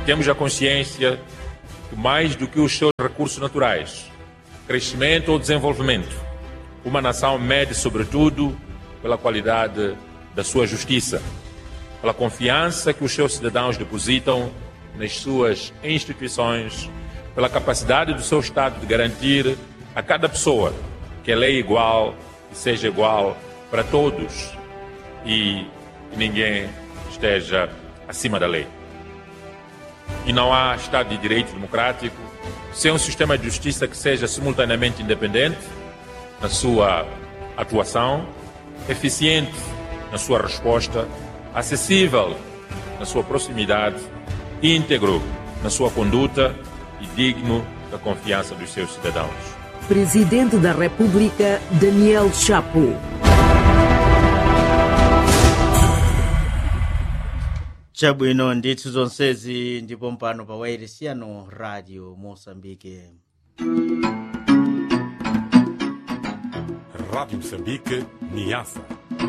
temos a consciência que mais do que os seus recursos naturais, crescimento ou desenvolvimento, uma nação mede sobretudo pela qualidade da sua justiça, pela confiança que os seus cidadãos depositam nas suas instituições, pela capacidade do seu Estado de garantir a cada pessoa que a lei é igual e seja igual para todos e que ninguém esteja acima da lei. E não há Estado de Direito democrático sem um sistema de justiça que seja simultaneamente independente na sua atuação, eficiente na sua resposta, acessível na sua proximidade, íntegro na sua conduta e digno da confiança dos seus cidadãos. Presidente da República, Daniel Chapo. chabwino ndithu zonsezi ndipo mpano pa wairisiyano radio moçambique Rádio Moçambique, Niassa.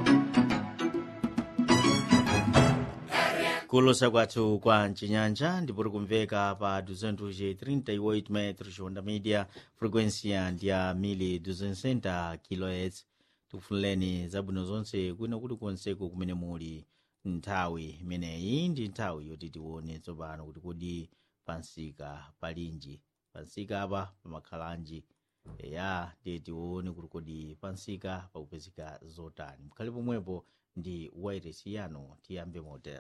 kulosa kwathu kwa mcinyanja ndipo tikumveka pa 238 metros onda media frequência ndi ya 1260 kHz tikufunireni zabwino zonse kwina kuti konseku kumene muli nthawi imeneyi ndi nthawi yoti tione tsopano kuti kodi pansika palinji pansika apa pamakhalanji ya ndiye tione kuti kodi pansika pakupezeka zotani mkhale pomwepo ndi wairesi yanu tiyambe motel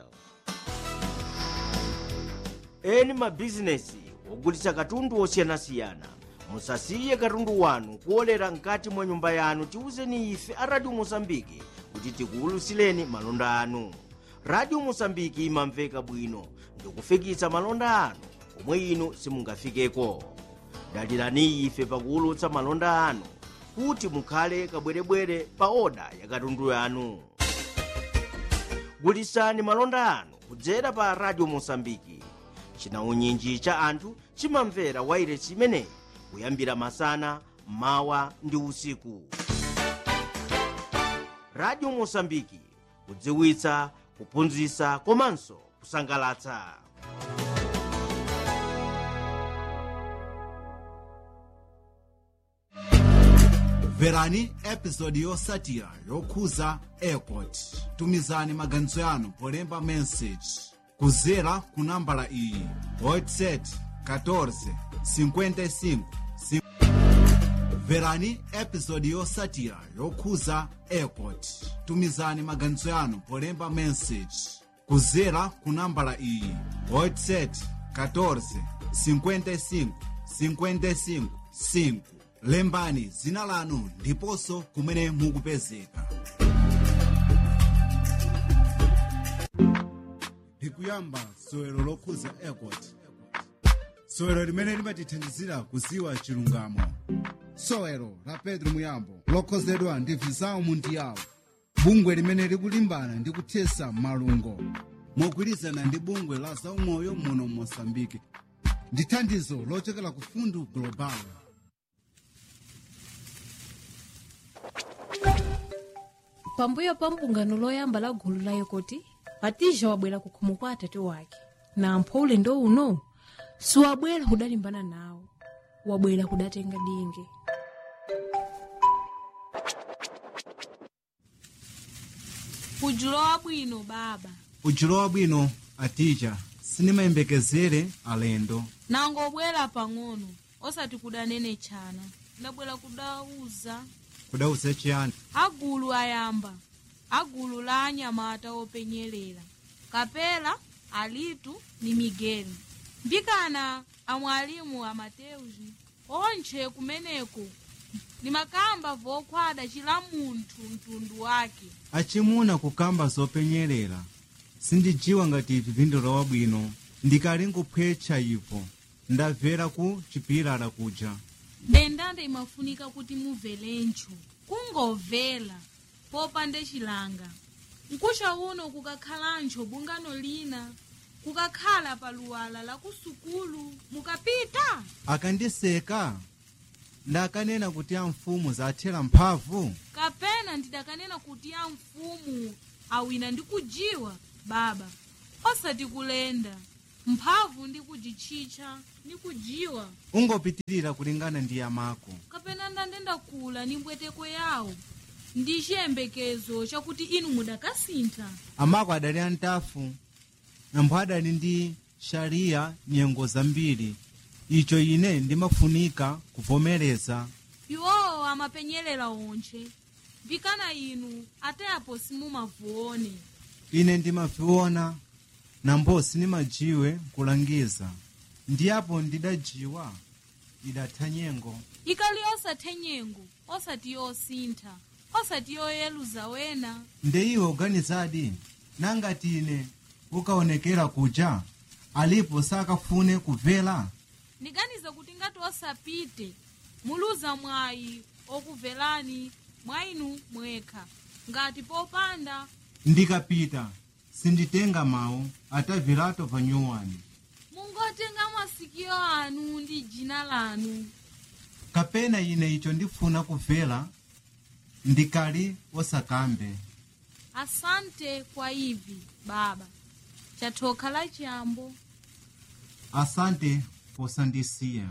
eni mabizinesi ogulitsa katundu osiyanasiyana musasiye katundu wanu kuolera mkati mwa nyumba yanu tiwuzeni ife a radio mosambiki kuti tikuwulutsireni malonda anu radio mosambiki imamveka bwino ndikufikitsa malonda anu omwe inu simungafikeko dalirani ife pakuwulutsa malonda anu kuti mukhale kabwerebwere pa oda ya katundu yanu gulitsani malonda anu kudzera pa radio mosambiki chinaunyinji cha anthu chimamvera wairesi imeneyi kuyambira masana mawa ndi usiku radio mosambiki kudziwitsa kuphunzitsa komanso kusangalatsa mverani episodi yotsatira yokhuza airport tumizani maganizo yanu polemba message kudzera ku nambala iyi whatsapp 14 55 mverani episodi yotsatira yokhuza airport tumizani maganizo yanu polemba message kudzera ku nambala iyi whatsapp 14 55 55 5 lembani dzina lanu ndiponso kumene mukupezeka ndikuyamba sowero lokhuza airport sowero limene limatithandizira kudziwa chilungamo sowero la pedro muyambo lokhozedwa ndi visao mundiyawo bungwe limene likulimbana ndi kuthesa malungo mogwirizana ndi bungwe la zaumoyo muno mosambike ndi thandizo lochokera ku fundu global pambuyo pa mpungano loyamba la gulu la yekoti patija wabwera ku khomo kwa atati wake na ampho ulendo uno siwabwera kudalimbana nawo wabwera kudatenga dinge kujulowa bwino baba ujulowa bwino atija sinimayembekezere alendo nangobwera pang'ono osati kudanene chana ndabwera kudauza kudauze chiyani agulu ayamba agulu la anyamata openyerera kapela alitu ni migeli mbikana amwalimu amateuzi onche kumeneko ni makamba vokhwada chila munthu mtundu wake achimuna kukamba zopenyerera sindijiwa ngati ivi vindulowa bwino ndikali nguphwetcha ipo ndabvera ku chipilala kuja ndendanda imafunika kuti mubvelencho kungobvela popande chilanga mkusha uno kukakhalancho bungano lina kukakhala paluwala la kusukulu mukapita akandiseka ndakanena kuti a mfumu zathera mphamvu kapena ndidakanena kuti ya mfumu awina ndi kujiwa baba osati kulenda mphamvu ndi kujitchitcha ndi kujiwa ungopitirira kulingana ndi yamako kapena ndandenda kula ni mbweteko yawo ndi chiyembekezo chakuti inu mudakasintha amako adali antafu nampho adali ndi shariya nyengo zambiri icho ine ndimafunika kuvomereza iwowo amapenyerera onche vikana inu atayapo simumavuone ine ndimaviona nambo sinimajiwe kulangiza ndiyapo ndidajiwa idatha nyengo ikali osathe nyengo osati yosintha osati yoyeluza wena nde iwe uganizadi nangati ine ukaonekera kuja alipo sakafune kubvera ndiganiza kuti ngati osapite muluza mwayi okuvelani mwa inu mwekha ngati popanda ndikapita sinditenga mawu atavirato vanyuwani mungotenga masikio anu ndi jina lanu kapena ine icho ndifuna kubvera ndikali osakambe asante kwa ivi baba chathoka la chiyambo asante posandisiya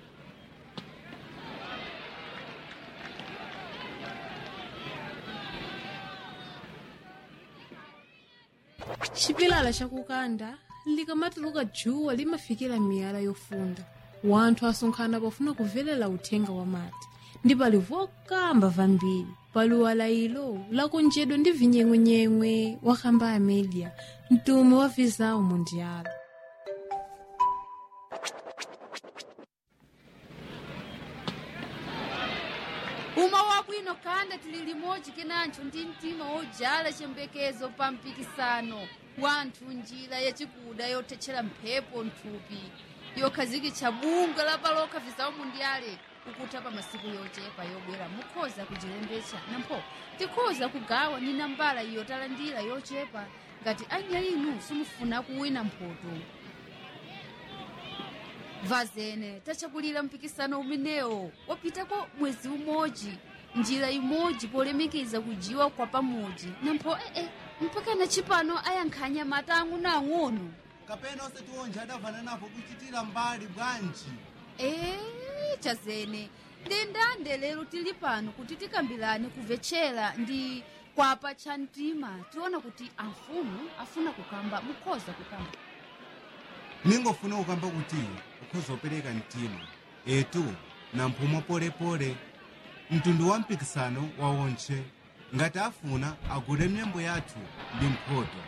chipilala chakukanda likamatuluka djuwa limafikira miyala yofunda wanthu asonkhana pofuna kuvelela uthenga wa mati ndi pali vokamba vambiri pali walayilo lakonjedwa ndi vinyengwenyengwe wakamba a media mtumu wa vizawu mundiala uma wabwino kanda tili limodzi kenancho ndi mtima wojala chiyembekezo pa mpikisano wanthu njira yachikuda yothetchera mphepo nthupi yokhazikitsa bungwe la paloka vizawu mundiale ukutha pa masiku yochepa yobwera mukhoza kujilembetsa nampho tikhoza kugawa ni nambala iyo talandira yochepa ngati anya inu simufuna kuwina mphoto vazene tachakulira mpikisano umenewo wapitako mwezi umodzi njira imodzi polemekeza kujiwa kwa pamodzi nampho ee mpaka na chipano ayankhanya mata ang'onoang'ono kapena osati onje adavana napo kuchitira mbali bwanji ee chazene ndendande lero tili pano kuti tikambirane kumvetchera ndi kwapa cha mtima tiona kuti amfumu afuna kukamba mukhoza kukamba ningofuna kukamba kuti ukhoza opereka mtima etu na mphumo polepole mtundu wa mpikisano wa onche ngati afuna agule myembo yathu ndi mphoto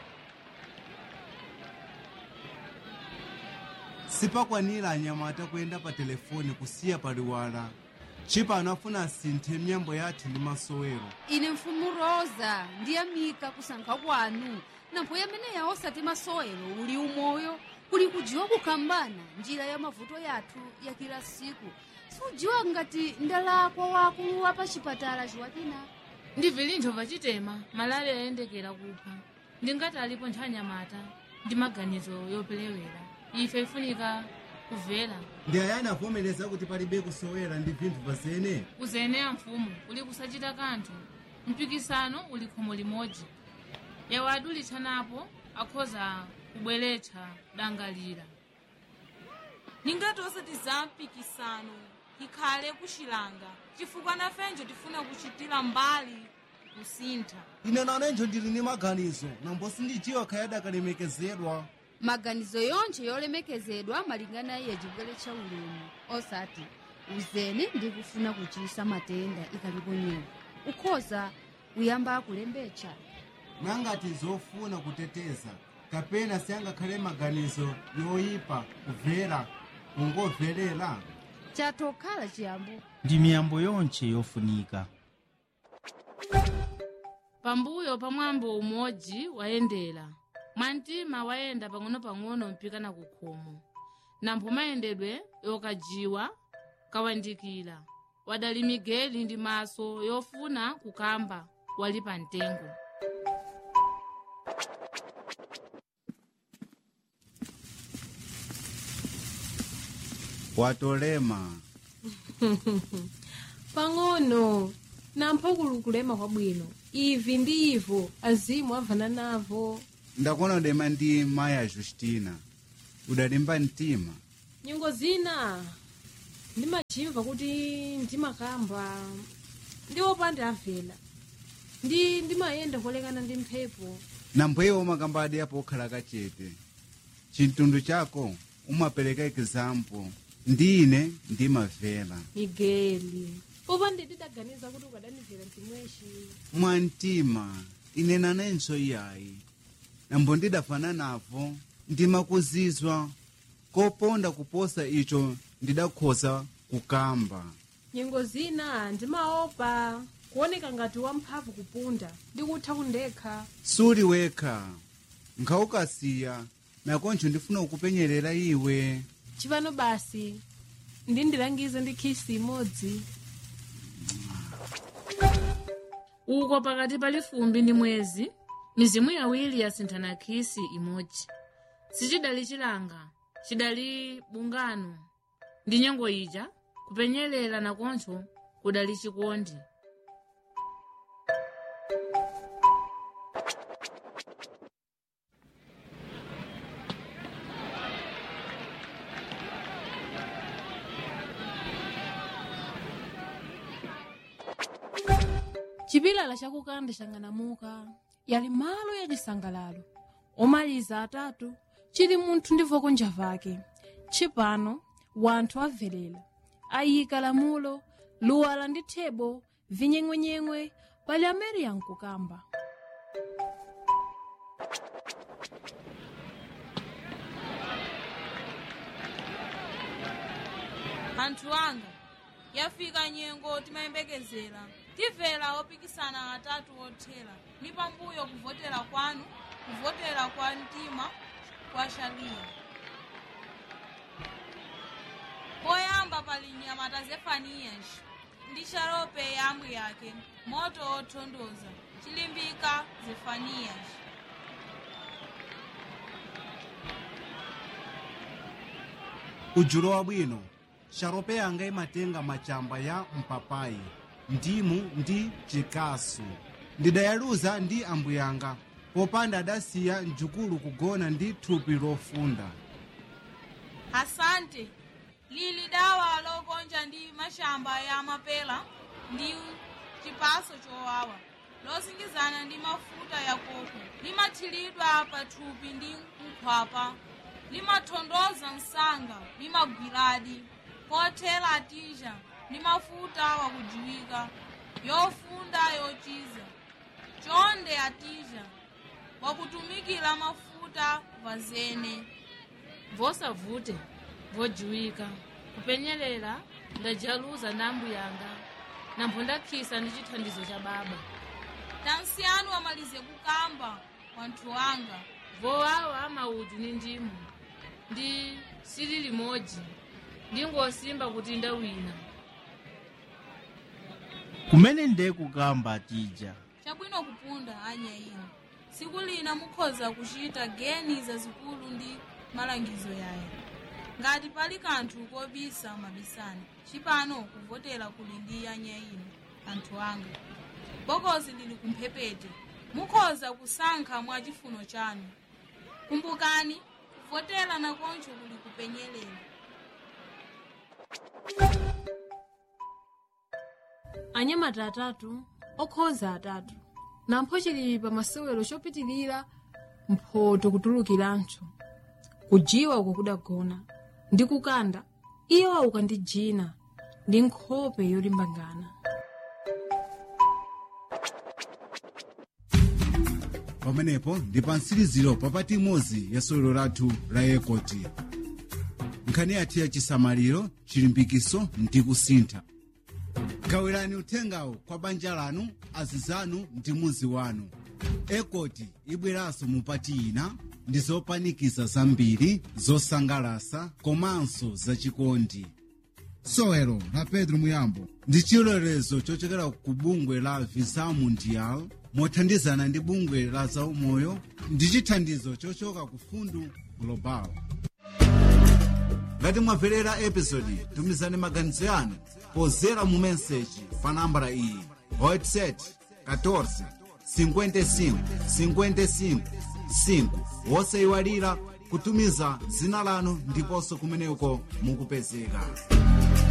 sipakwanira anyamata kuyenda pa telefoni kusiya paliwala chipano afuna asinthe myembo yathu ndi masowero ine mfumu rosa ndiyamika kusankha kwanu nampho yameneya osati masowero uli umoyo kuli kujiwa kukambana njira ya mavuto yathu ya kila siku sujiwa ngati ndalakwa wakulu wa pachipatala chiwakina ndi vilintho pachitema malale ayendekera kupha ndingati alipo nthanyamata ndi maganizo yopelewera ife ifunika kuvela ndi ayani avomereza kuti palibe kusowera ndi vinthu pazene kuzeneya mfumu uli kusachita kanthu mpikisano uli khomo limodzi yawo adulitsanapo akhoza kubweretsa dangalira ningati osati za mpikisano ikhale kuxilanga chifukwa nafenjo tifuna kuchitira mbali kusintha ine nanenjo ndili ndi maganizo nambo sindijiwa khayadi akalemekezedwa maganizo yonse yolemekezedwa malingana iye chibwere cha ulemu osati uzene ndi kufuna kuchisa matenda ikalipo nyewo ukhoza kuyamba kulembetsa nangati zofuna kuteteza kapena siyangakhale maganizo yoyipa kubvera kungobverera chatokhala chiyambo ndi miyambo yonche yofunika pambuyo pa mwambo umodzi wayendera mwantima wayenda pang'ono-pang'ono mpikana ku khomo nampho mayendedwe yokajiwa kawandikira wadali migeli ndi maso yofuna kukamba wali pa mtengo watolema pang'ono nampho kulukulema kwabwino ivi ndi ivo azimu avana navo ndakonodema ndi maya justina udalimba mtima nyengo zina ndimachimva kuti ndimakamba ndi opanda avela ndi ndimayenda kolekana ndi mphepo nampweyo umakambadi apo okhala kachete chintundwe chako umapereka example ndine ndimavela migeli popanda ndidaganiza kuti ukadanivera mtimweshi mwantima ine nanenso iyayi nambo ndidafana navo ndimakuzizwa koponda kuposa icho ndidakhoza kukamba nyengo zina ndimaopa kuoneka ngati wamphamvu kupunda ndikutha kundekha suli wekha nkhawukasiya nakoncho ndifuna kukupenyerera iwe chipano basi ndindilangize ndi khisi imodzi uko pakati pali fumbi ndi mwezi mizimu yawiri yasinthana khisi imodzi sichidali chilanga chidali bungano ndi nyengo ija kupenyerera nakonso kudali chikondi chipilala chakukanda chang'anamuka yali malo ya chisangalalo omaliza atatu chili munthu ndi voko njavake chipano wanthu avelera ayika lamulo luwala ndi thebo vinyeng'wenyeng'we pali amene yankukamba anthu anga yafika nyengo timayembekezera timvera opikisana atatu othera ni pambuyo kuvotera kwanu kuvotera kwa mtima kwa shaliya poyamba pali nyamata zefaniyas ndi sharope yamwi yake moto othondoza chilimbika zefaniyas ujulo wabwino sharope yanga imatenga machamba ya mpapayi ndimu ndi chikasu ndidayaluza ndi ambuyanga popanda adasiya mjukulu kugona ndi thupi lofunda asante lili dawa lokonja ndi mashamba ya mapela ndi chipaso chowawa losingizana ndi mafuta ya koko limathiridwa pathupi ndi nkhwapa limathondoza msanga limagwiradi pothera atija ndi mafuta wakujiwika yofunda yochiza chonde atija wakutumikira mafuta vazene vosavute vojiwika kupenyerera ndajaluza na ambuyanga nambo ndakhisa ndi chithandizo cha baba tansiyanu amalize kukamba wanthu wanga vowawa mauju ni ndimu ndi sili limodzi ndingosimba kuti ndawina kumene nde kukamba tija chabwino kupunda anya ino tsiku lina mukhoza kuchita geni zazikulu ndi malangizo yayo ngati pali kanthu kobisa mabisani chipano kuvotera kuli ndi anya ino anthu anga bokosi lili kumphepete mukhoza kusankha mwa chifuno chanu kumbukani kuvotera nakoncho kuli kupenyerera anyamata atatu okhoza atatu nampho chili pa masewero chopitilira mphoto kutulukirancho kujiwa uko kudagona ndi kukanda iyo auka ndi jina ndi nkhope yolimbangana pamenepo ndi pa mtsiriziro papati imodzi ya sewero lathu la ekoti nkhani yathu ya chisamaliro chilimbikiso ndi kusintha gawirani uthengawo kwa banja lanu azizanu ndi muzi wanu ekoti ibweranso mupati ina ndi zopanikiza zambiri zosangalasa komanso zachikondi sewero la pedro muyambo ndi chilolezo chochokera ku bungwe la visa mundial mothandizana ndi bungwe la zaumoyo ndi chithandizo chochoka ku fundu global ngati mwamverera episodi tumizani maganizo yanu pozera mu meseji pa nambala iyi whatsapp 14 55 55 5 wosayiwalira kutumiza zina lanu ndiponso kumeneko mukupezeka